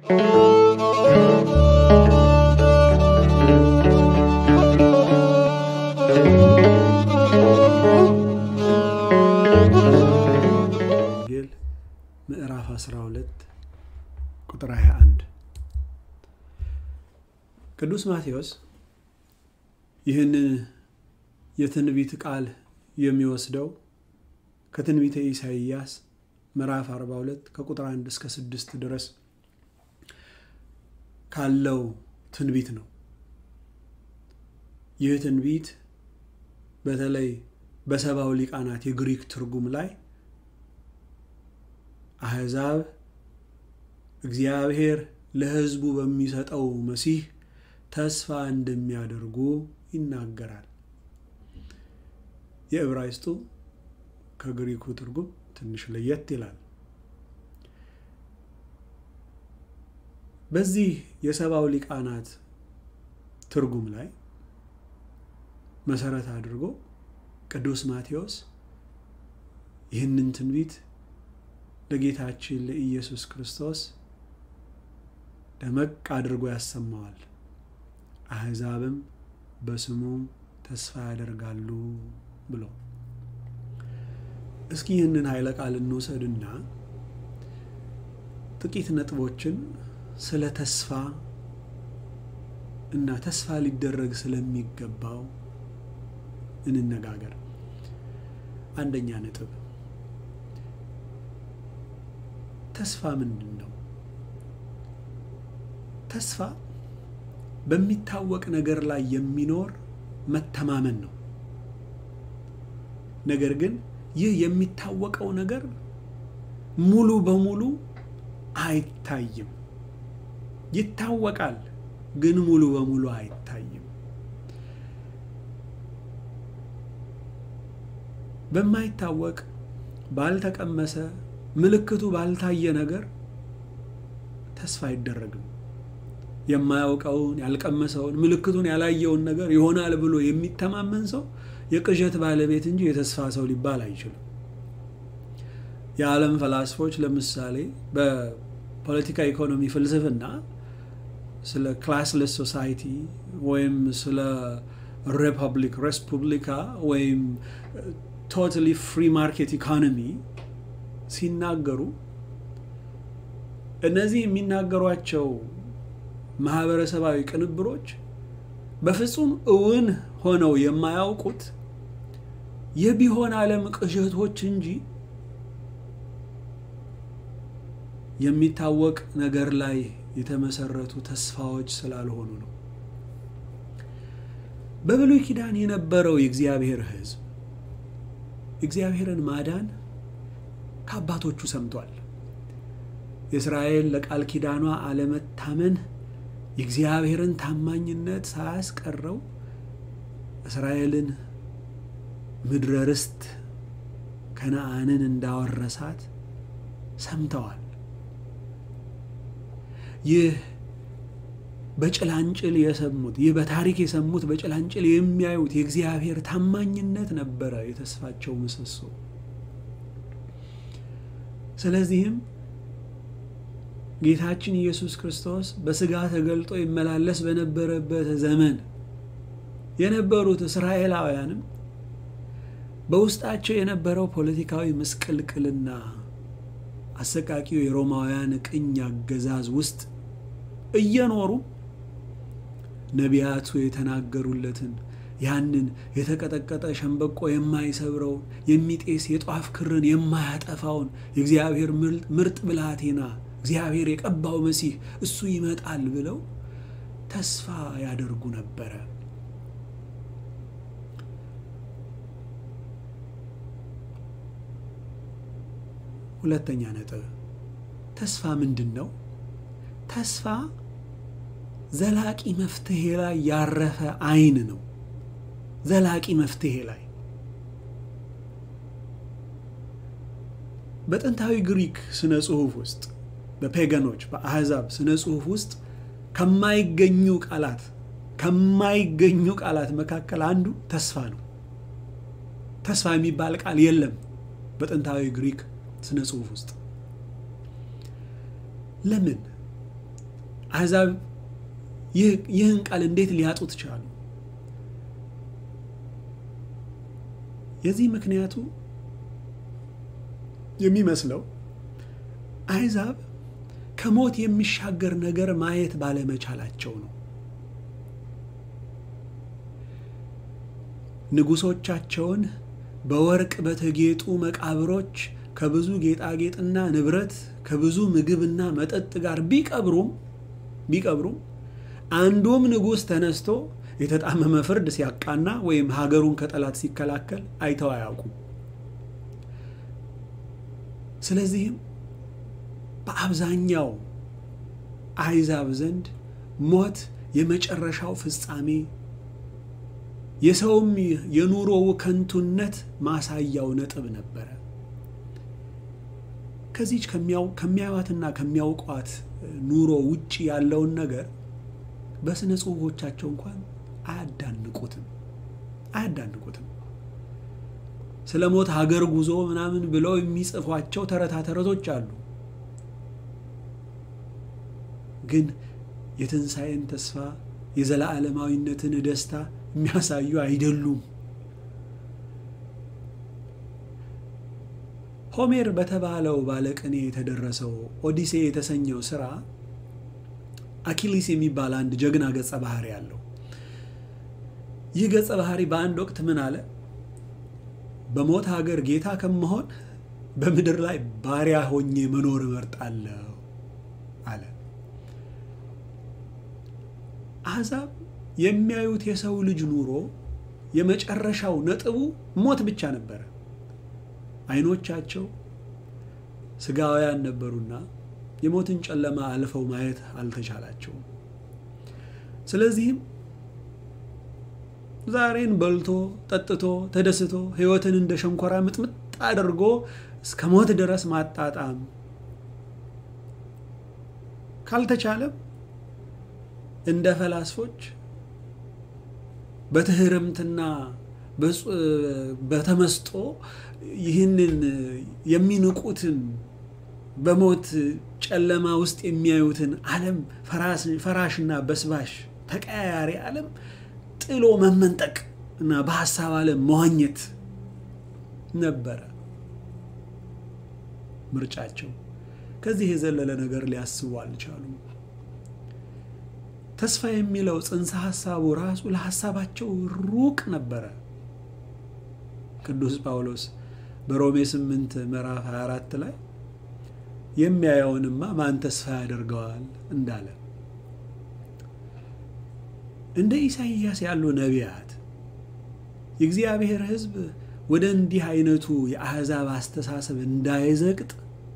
ወንጌል ምዕራፍ 12 ቁጥር 21 ቅዱስ ማቴዎስ ይህንን የትንቢት ቃል የሚወስደው ከትንቢተ ኢሳይያስ ምዕራፍ 42 ከቁጥር 1 እስከ 6 ድረስ ካለው ትንቢት ነው። ይህ ትንቢት በተለይ በሰባው ሊቃናት የግሪክ ትርጉም ላይ አሕዛብ እግዚአብሔር ለሕዝቡ በሚሰጠው መሲህ ተስፋ እንደሚያደርጉ ይናገራል። የዕብራይስጡ ከግሪኩ ትርጉም ትንሽ ለየት ይላል። በዚህ የሰባው ሊቃናት ትርጉም ላይ መሰረት አድርጎ ቅዱስ ማቴዎስ ይህንን ትንቢት ለጌታችን ለኢየሱስ ክርስቶስ ደመቅ አድርጎ ያሰማዋል። አሕዛብም በስሙ ተስፋ ያደርጋሉ ብሎ እስኪ ይህንን ኃይለ ቃል እንውሰድና ጥቂት ነጥቦችን ስለ ተስፋ እና ተስፋ ሊደረግ ስለሚገባው እንነጋገር። አንደኛ ነጥብ ተስፋ ምንድን ነው? ተስፋ በሚታወቅ ነገር ላይ የሚኖር መተማመን ነው። ነገር ግን ይህ የሚታወቀው ነገር ሙሉ በሙሉ አይታይም። ይታወቃል፣ ግን ሙሉ በሙሉ አይታይም። በማይታወቅ ባልተቀመሰ ምልክቱ ባልታየ ነገር ተስፋ አይደረግም። የማያውቀውን ያልቀመሰውን ምልክቱን ያላየውን ነገር ይሆናል ብሎ የሚተማመን ሰው የቅዠት ባለቤት እንጂ የተስፋ ሰው ሊባል አይችልም። የዓለም ፈላስፎች ለምሳሌ በፖለቲካ ኢኮኖሚ ፍልስፍና ስለ ክላስለስ ሶሳይቲ ወይም ስለ ሪፐብሊክ ሬስፑብሊካ ወይም ቶታሊ ፍሪ ማርኬት ኢኮኖሚ ሲናገሩ እነዚህ የሚናገሯቸው ማህበረሰባዊ ቅንብሮች በፍጹም እውን ሆነው የማያውቁት የቢሆን ዓለም ቅዠቶች እንጂ የሚታወቅ ነገር ላይ የተመሰረቱ ተስፋዎች ስላልሆኑ ነው። በብሉይ ኪዳን የነበረው የእግዚአብሔር ሕዝብ እግዚአብሔርን ማዳን ከአባቶቹ ሰምቷል። የእስራኤል ለቃል ኪዳኗ አለመታመን የእግዚአብሔርን ታማኝነት ሳያስቀረው እስራኤልን ምድረ ርስት ከነአንን እንዳወረሳት ሰምተዋል። ይህ በጭላንጭል የሰሙት ይህ በታሪክ የሰሙት በጭላንጭል የሚያዩት የእግዚአብሔር ታማኝነት ነበረ የተስፋቸው ምሰሶ። ስለዚህም ጌታችን ኢየሱስ ክርስቶስ በስጋ ተገልጦ ይመላለስ በነበረበት ዘመን የነበሩት እስራኤላውያንም በውስጣቸው የነበረው ፖለቲካዊ ምስቅልቅልና አሰቃቂው የሮማውያን ቅኝ አገዛዝ ውስጥ እየኖሩ ነቢያቱ የተናገሩለትን ያንን የተቀጠቀጠ ሸንበቆ የማይሰብረውን የሚጤስ የጧፍ ክርን የማያጠፋውን የእግዚአብሔር ምርጥ ብላቴና እግዚአብሔር የቀባው መሲህ እሱ ይመጣል ብለው ተስፋ ያደርጉ ነበረ። ሁለተኛ ነጥብ ተስፋ ምንድን ነው? ተስፋ ዘላቂ መፍትሄ ላይ ያረፈ አይን ነው። ዘላቂ መፍትሄ ላይ በጥንታዊ ግሪክ ስነ ጽሑፍ ውስጥ በፔገኖች በአሕዛብ ስነ ጽሑፍ ውስጥ ከማይገኙ ቃላት ከማይገኙ ቃላት መካከል አንዱ ተስፋ ነው። ተስፋ የሚባል ቃል የለም በጥንታዊ ግሪክ ስነ ጽሑፍ ውስጥ። ለምን? አሕዛብ ይህን ቃል እንዴት ሊያጡት ቻሉ? የዚህ ምክንያቱ የሚመስለው አሕዛብ ከሞት የሚሻገር ነገር ማየት ባለመቻላቸው ነው። ንጉሶቻቸውን በወርቅ በተጌጡ መቃብሮች ከብዙ ጌጣጌጥና ንብረት ከብዙ ምግብና መጠጥ ጋር ቢቀብሩም ቢቀብሩም አንዱም ንጉሥ ተነስቶ የተጣመመ ፍርድ ሲያቃና ወይም ሀገሩን ከጠላት ሲከላከል አይተው አያውቁም። ስለዚህም በአብዛኛው አሕዛብ ዘንድ ሞት የመጨረሻው ፍጻሜ የሰውም የኑሮው ከንቱነት ማሳያው ነጥብ ነበረ። ከዚች ከሚያዩዋትና ከሚያውቋት ኑሮ ውጭ ያለውን ነገር በስነ ጽሑፎቻቸው እንኳን አያዳንቁትም አያዳንቁትም። ስለ ሞት ሀገር ጉዞ ምናምን ብለው የሚጽፏቸው ተረታ ተረቶች አሉ። ግን የትንሣኤን ተስፋ የዘላለማዊነትን ደስታ የሚያሳዩ አይደሉም። ሆሜር በተባለው ባለቅኔ የተደረሰው ኦዲሴ የተሰኘው ስራ አኪሊስ የሚባል አንድ ጀግና ገጸ ባህሪ አለው። ይህ ገጸ ባህሪ በአንድ ወቅት ምን አለ? በሞት ሀገር ጌታ ከመሆን በምድር ላይ ባሪያ ሆኜ መኖር እመርጣለሁ አለ። አሕዛብ የሚያዩት የሰው ልጅ ኑሮ የመጨረሻው ነጥቡ ሞት ብቻ ነበረ። አይኖቻቸው ስጋውያን ነበሩና የሞትን ጨለማ አልፈው ማየት አልተቻላቸውም። ስለዚህም ዛሬን በልቶ ጠጥቶ ተደስቶ ሕይወትን እንደ ሸንኮራ ምጥምጥ አድርጎ እስከ ሞት ድረስ ማጣጣም ካልተቻለም እንደ ፈላስፎች በትህርምትና በተመስጦ ይህንን የሚንቁትን በሞት ጨለማ ውስጥ የሚያዩትን ዓለም ፈራሽና በስባሽ ተቀያያሪ ዓለም ጥሎ መመንጠቅ እና በሀሳብ ዓለም መዋኘት ነበረ ምርጫቸው። ከዚህ የዘለለ ነገር ሊያስቡ አልቻሉም። ተስፋ የሚለው ጽንሰ ሀሳቡ ራሱ ለሀሳባቸው ሩቅ ነበረ። ቅዱስ ጳውሎስ በሮሜ 8 ምዕራፍ 24 ላይ የሚያየውንማ ማን ተስፋ ያደርገዋል እንዳለ እንደ ኢሳይያስ ያሉ ነቢያት የእግዚአብሔር ሕዝብ ወደ እንዲህ አይነቱ የአሕዛብ አስተሳሰብ እንዳይዘቅጥ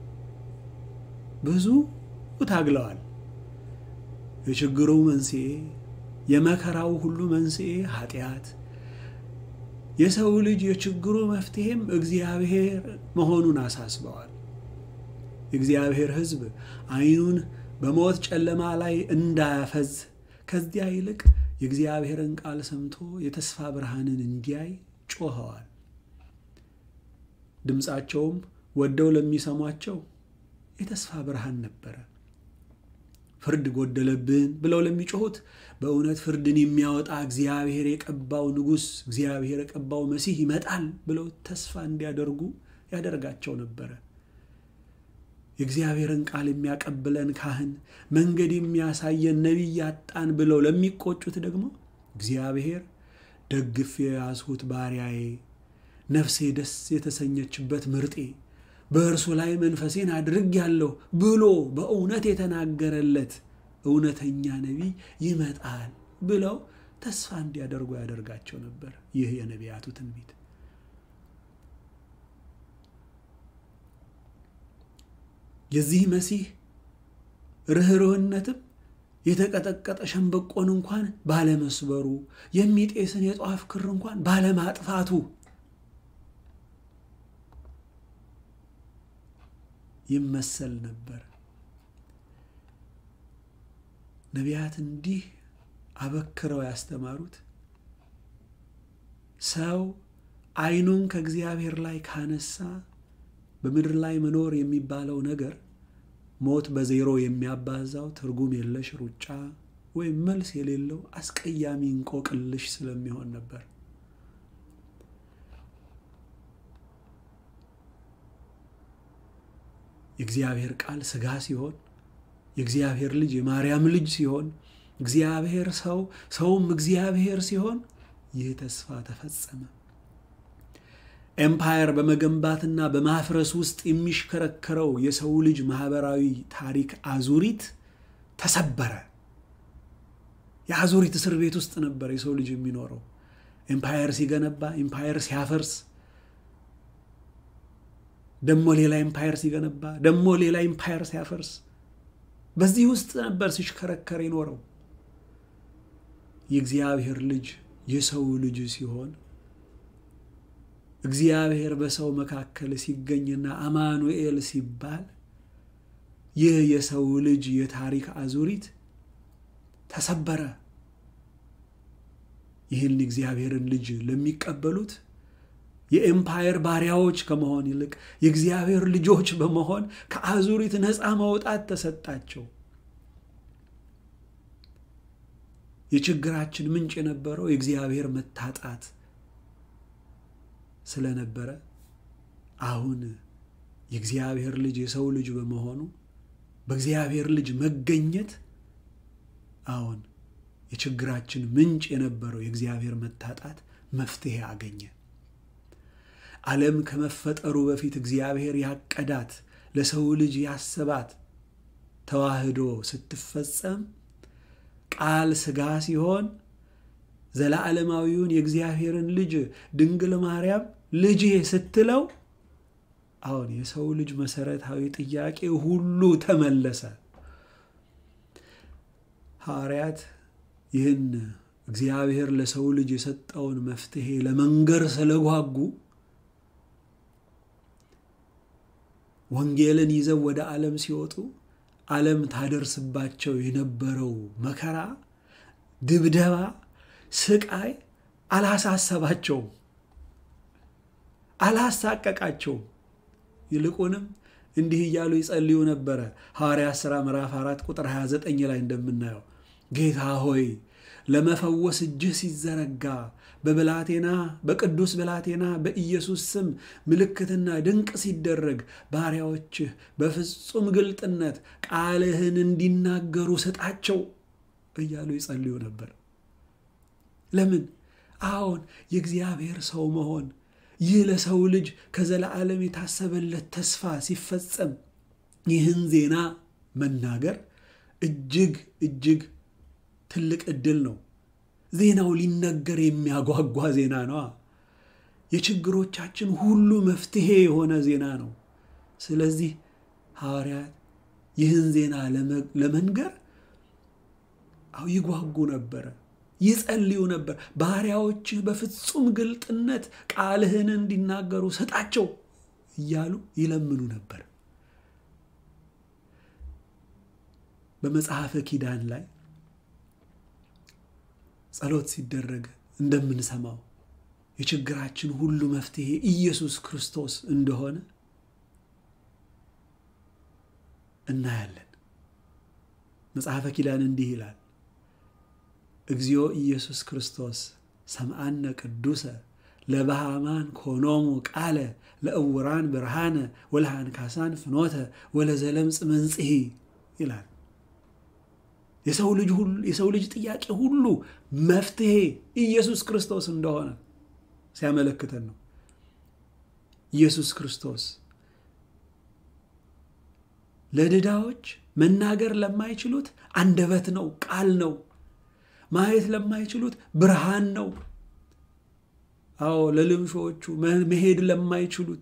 ብዙ ታግለዋል። የችግሩ መንስኤ የመከራው ሁሉ መንስኤ ኃጢአት፣ የሰው ልጅ የችግሩ መፍትሄም እግዚአብሔር መሆኑን አሳስበዋል። የእግዚአብሔር ሕዝብ ዓይኑን በሞት ጨለማ ላይ እንዳያፈዝ ከዚያ ይልቅ የእግዚአብሔርን ቃል ሰምቶ የተስፋ ብርሃንን እንዲያይ ጮኸዋል። ድምፃቸውም ወደው ለሚሰሟቸው የተስፋ ብርሃን ነበረ። ፍርድ ጎደለብን ብለው ለሚጮሁት በእውነት ፍርድን የሚያወጣ እግዚአብሔር የቀባው ንጉሥ፣ እግዚአብሔር የቀባው መሲህ ይመጣል ብለው ተስፋ እንዲያደርጉ ያደርጋቸው ነበረ። የእግዚአብሔርን ቃል የሚያቀብለን ካህን፣ መንገድ የሚያሳየን ነቢይ ያጣን ብለው ለሚቆጩት ደግሞ እግዚአብሔር ደግፌ የያዝሁት ባሪያዬ፣ ነፍሴ ደስ የተሰኘችበት ምርጤ በእርሱ ላይ መንፈሴን አድርጌአለሁ ብሎ በእውነት የተናገረለት እውነተኛ ነቢይ ይመጣል ብለው ተስፋ እንዲያደርጉ ያደርጋቸው ነበር። ይህ የነቢያቱ ትንቢት የዚህ መሲህ ርኅርህነትም የተቀጠቀጠ ሸንበቆን እንኳን ባለመስበሩ የሚጤስን የጧፍ ክር እንኳን ባለማጥፋቱ ይመሰል ነበር። ነቢያት እንዲህ አበክረው ያስተማሩት ሰው ዓይኑን ከእግዚአብሔር ላይ ካነሳ በምድር ላይ መኖር የሚባለው ነገር ሞት በዜሮ የሚያባዛው ትርጉም የለሽ ሩጫ ወይም መልስ የሌለው አስቀያሚ እንቆቅልሽ ስለሚሆን ነበር። የእግዚአብሔር ቃል ሥጋ ሲሆን የእግዚአብሔር ልጅ የማርያም ልጅ ሲሆን እግዚአብሔር ሰው ሰውም እግዚአብሔር ሲሆን ይህ ተስፋ ተፈጸመ። ኤምፓየር በመገንባትና በማፍረስ ውስጥ የሚሽከረከረው የሰው ልጅ ማህበራዊ ታሪክ አዙሪት ተሰበረ። የአዙሪት እስር ቤት ውስጥ ነበር የሰው ልጅ የሚኖረው። ኤምፓየር ሲገነባ፣ ኤምፓየር ሲያፈርስ፣ ደሞ ሌላ ኤምፓየር ሲገነባ፣ ደሞ ሌላ ኤምፓየር ሲያፈርስ፣ በዚህ ውስጥ ነበር ሲሽከረከር የኖረው። የእግዚአብሔር ልጅ የሰው ልጅ ሲሆን እግዚአብሔር በሰው መካከል ሲገኝና አማኑኤል ሲባል ይህ የሰው ልጅ የታሪክ አዙሪት ተሰበረ። ይህን እግዚአብሔርን ልጅ ለሚቀበሉት የኤምፓየር ባሪያዎች ከመሆን ይልቅ የእግዚአብሔር ልጆች በመሆን ከአዙሪት ነፃ መውጣት ተሰጣቸው። የችግራችን ምንጭ የነበረው የእግዚአብሔር መታጣት ስለነበረ አሁን የእግዚአብሔር ልጅ የሰው ልጅ በመሆኑ በእግዚአብሔር ልጅ መገኘት አሁን የችግራችን ምንጭ የነበረው የእግዚአብሔር መታጣት መፍትሄ አገኘ። ዓለም ከመፈጠሩ በፊት እግዚአብሔር ያቀዳት ለሰው ልጅ ያሰባት ተዋህዶ ስትፈጸም ቃል ሥጋ ሲሆን ዘለዓለማዊውን የእግዚአብሔርን ልጅ ድንግል ማርያም ልጄ ስትለው አሁን የሰው ልጅ መሰረታዊ ጥያቄ ሁሉ ተመለሰ። ሐዋርያት ይህን እግዚአብሔር ለሰው ልጅ የሰጠውን መፍትሄ ለመንገር ስለጓጉ ወንጌልን ይዘው ወደ ዓለም ሲወጡ ዓለም ታደርስባቸው የነበረው መከራ፣ ድብደባ፣ ስቃይ አላሳሰባቸውም፣ አላሳቀቃቸውም። ይልቁንም እንዲህ እያሉ ይጸልዩ ነበረ። ሐዋርያት ሥራ ምዕራፍ 4 ቁጥር 29 ላይ እንደምናየው ጌታ ሆይ ለመፈወስ እጅህ ሲዘረጋ በብላቴና በቅዱስ ብላቴና በኢየሱስ ስም ምልክትና ድንቅ ሲደረግ ባሪያዎችህ በፍጹም ግልጥነት ቃልህን እንዲናገሩ ስጣቸው እያሉ ይጸልዩ ነበር። ለምን? አዎን የእግዚአብሔር ሰው መሆን ይህ ለሰው ልጅ ከዘላለም የታሰበለት ተስፋ ሲፈጸም ይህን ዜና መናገር እጅግ እጅግ ትልቅ ዕድል ነው። ዜናው ሊነገር የሚያጓጓ ዜና ነዋ። የችግሮቻችን ሁሉ መፍትሄ የሆነ ዜና ነው። ስለዚህ ሐዋርያት ይህን ዜና ለመንገር ይጓጉ ነበረ፣ ይጸልዩ ነበር። ባሪያዎችህ በፍጹም ግልጥነት ቃልህን እንዲናገሩ ስጣቸው እያሉ ይለምኑ ነበር። በመጽሐፈ ኪዳን ላይ ጸሎት ሲደረግ እንደምንሰማው የችግራችን ሁሉ መፍትሄ ኢየሱስ ክርስቶስ እንደሆነ እናያለን። መጽሐፈ ኪዳን እንዲህ ይላል፣ እግዚኦ ኢየሱስ ክርስቶስ ሰምአነ ቅዱሰ ለባሃማን ኮኖሙ ቃለ ለእውራን ብርሃነ ወለሃንካሳን ፍኖተ ወለዘለምጽ መንጽሔ ይላል። የሰው ልጅ ጥያቄ ሁሉ መፍትሄ ኢየሱስ ክርስቶስ እንደሆነ ሲያመለክተን ነው። ኢየሱስ ክርስቶስ ለድዳዎች መናገር ለማይችሉት አንደበት ነው፣ ቃል ነው። ማየት ለማይችሉት ብርሃን ነው። አዎ ለልምሾቹ መሄድ ለማይችሉት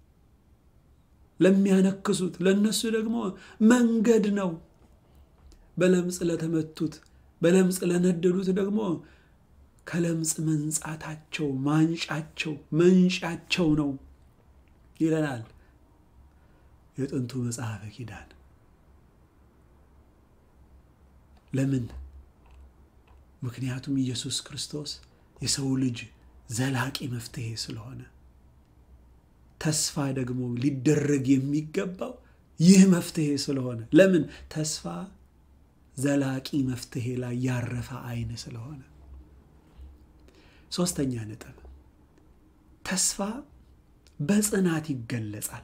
ለሚያነክሱት፣ ለእነሱ ደግሞ መንገድ ነው። በለምጽ ለተመቱት በለምጽ ለነደዱት ደግሞ ከለምጽ መንጻታቸው ማንጫቸው መንጫቸው ነው ይለናል የጥንቱ መጽሐፈ ኪዳን። ለምን? ምክንያቱም ኢየሱስ ክርስቶስ የሰው ልጅ ዘላቂ መፍትሄ ስለሆነ። ተስፋ ደግሞ ሊደረግ የሚገባው ይህ መፍትሄ ስለሆነ ለምን ተስፋ ዘላቂ መፍትሄ ላይ ያረፈ አይን ስለሆነ። ሶስተኛ ነጥብ ተስፋ በጽናት ይገለጻል።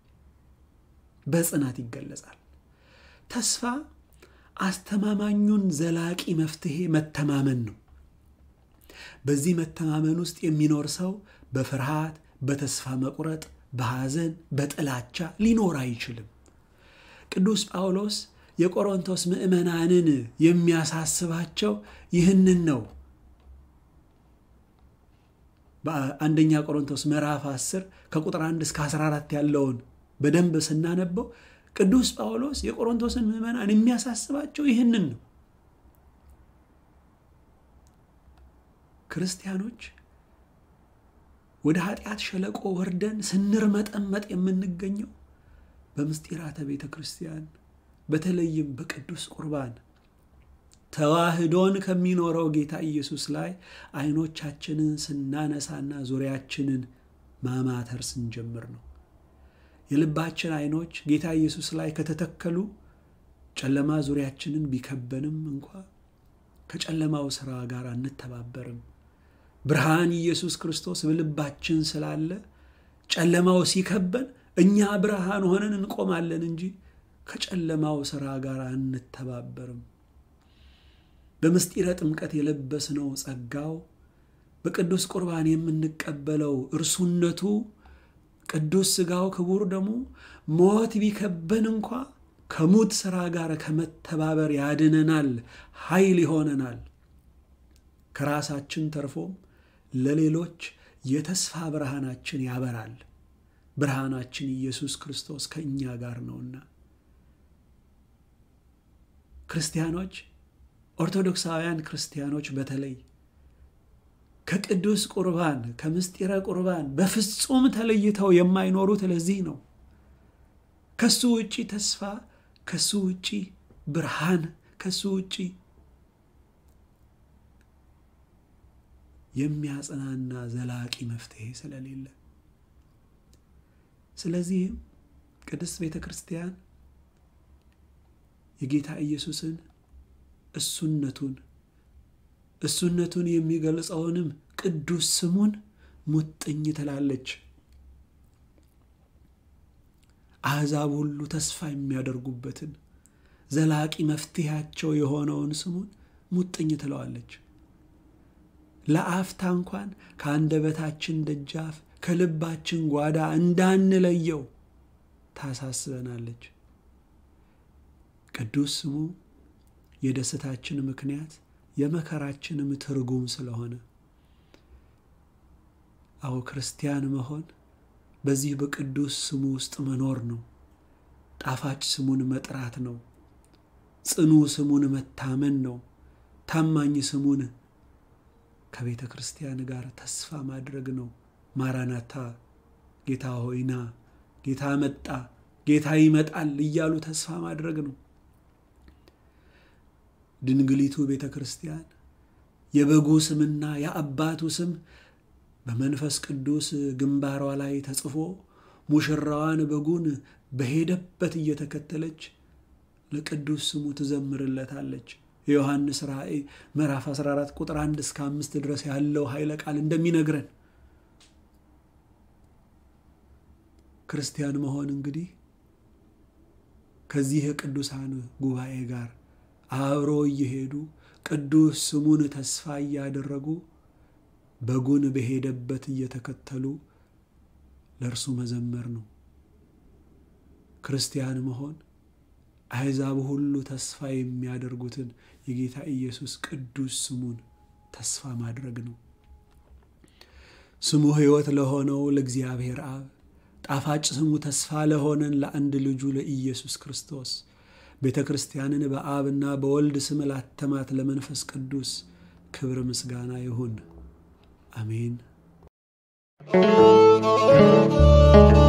በጽናት ይገለጻል። ተስፋ አስተማማኙን ዘላቂ መፍትሄ መተማመን ነው። በዚህ መተማመን ውስጥ የሚኖር ሰው በፍርሃት፣ በተስፋ መቁረጥ፣ በሐዘን፣ በጥላቻ ሊኖር አይችልም። ቅዱስ ጳውሎስ የቆሮንቶስ ምዕመናንን የሚያሳስባቸው ይህንን ነው። በአንደኛ ቆሮንቶስ ምዕራፍ 10 ከቁጥር 1 እስከ 14 ያለውን በደንብ ስናነበው ቅዱስ ጳውሎስ የቆሮንቶስን ምዕመናን የሚያሳስባቸው ይህንን ነው። ክርስቲያኖች ወደ ኃጢአት ሸለቆ ወርደን ስንርመጠመጥ የምንገኘው በምስጢራተ ቤተ ክርስቲያን በተለይም በቅዱስ ቁርባን ተዋህዶን ከሚኖረው ጌታ ኢየሱስ ላይ አይኖቻችንን ስናነሳና ዙሪያችንን ማማተር ስንጀምር ነው። የልባችን አይኖች ጌታ ኢየሱስ ላይ ከተተከሉ ጨለማ ዙሪያችንን ቢከበንም እንኳ ከጨለማው ሥራ ጋር አንተባበርም። ብርሃን ኢየሱስ ክርስቶስ በልባችን ስላለ ጨለማው ሲከበን እኛ ብርሃን ሆነን እንቆማለን እንጂ ከጨለማው ሥራ ጋር አንተባበርም። በምስጢረ ጥምቀት የለበስነው ጸጋው በቅዱስ ቁርባን የምንቀበለው እርሱነቱ ቅዱስ ሥጋው ክቡር ደሙ ሞት ቢከበን እንኳ ከሙት ሥራ ጋር ከመተባበር ያድነናል፣ ኃይል ይሆነናል። ከራሳችን ተርፎም ለሌሎች የተስፋ ብርሃናችን ያበራል። ብርሃናችን ኢየሱስ ክርስቶስ ከእኛ ጋር ነውና ክርስቲያኖች ኦርቶዶክሳውያን ክርስቲያኖች በተለይ ከቅዱስ ቁርባን ከምስጢረ ቁርባን በፍጹም ተለይተው የማይኖሩት ለዚህ ነው። ከሱ ውጪ ተስፋ፣ ከሱ ውጪ ብርሃን፣ ከሱ ውጪ የሚያጽናና ዘላቂ መፍትሄ ስለሌለ፣ ስለዚህም ቅድስት ቤተ ክርስቲያን የጌታ ኢየሱስን እሱነቱን እሱነቱን የሚገልጸውንም ቅዱስ ስሙን ሙጥኝ ትላለች። አሕዛብ ሁሉ ተስፋ የሚያደርጉበትን ዘላቂ መፍትሄያቸው የሆነውን ስሙን ሙጥኝ ትለዋለች። ለአፍታ እንኳን ከአንደበታችን ደጃፍ ከልባችን ጓዳ እንዳንለየው ታሳስበናለች። ቅዱስ ስሙ የደስታችን ምክንያት የመከራችንም ትርጉም ስለሆነ አዎ ክርስቲያን መሆን በዚህ በቅዱስ ስሙ ውስጥ መኖር ነው። ጣፋጭ ስሙን መጥራት ነው። ጽኑ ስሙን መታመን ነው። ታማኝ ስሙን ከቤተ ክርስቲያን ጋር ተስፋ ማድረግ ነው። ማራናታ፣ ጌታ ሆይና፣ ጌታ መጣ፣ ጌታ ይመጣል እያሉ ተስፋ ማድረግ ነው። ድንግሊቱ ቤተ ክርስቲያን የበጉ ስምና የአባቱ ስም በመንፈስ ቅዱስ ግንባሯ ላይ ተጽፎ ሙሽራዋን በጉን በሄደበት እየተከተለች ለቅዱስ ስሙ ትዘምርለታለች። የዮሐንስ ራእይ ምዕራፍ 14 ቁጥር 1 እስከ 5 ድረስ ያለው ኃይለ ቃል እንደሚነግረን ክርስቲያን መሆን እንግዲህ ከዚህ የቅዱሳን ጉባኤ ጋር አብሮ እየሄዱ ቅዱስ ስሙን ተስፋ እያደረጉ በጉን በሄደበት እየተከተሉ ለእርሱ መዘመር ነው። ክርስቲያን መሆን አሕዛብ ሁሉ ተስፋ የሚያደርጉትን የጌታ ኢየሱስ ቅዱስ ስሙን ተስፋ ማድረግ ነው። ስሙ ሕይወት ለሆነው ለእግዚአብሔር አብ ጣፋጭ ስሙ ተስፋ ለሆነን ለአንድ ልጁ ለኢየሱስ ክርስቶስ ቤተ ክርስቲያንን በአብና በወልድ ስም ላተማት ለመንፈስ ቅዱስ ክብር ምስጋና ይሁን። አሜን።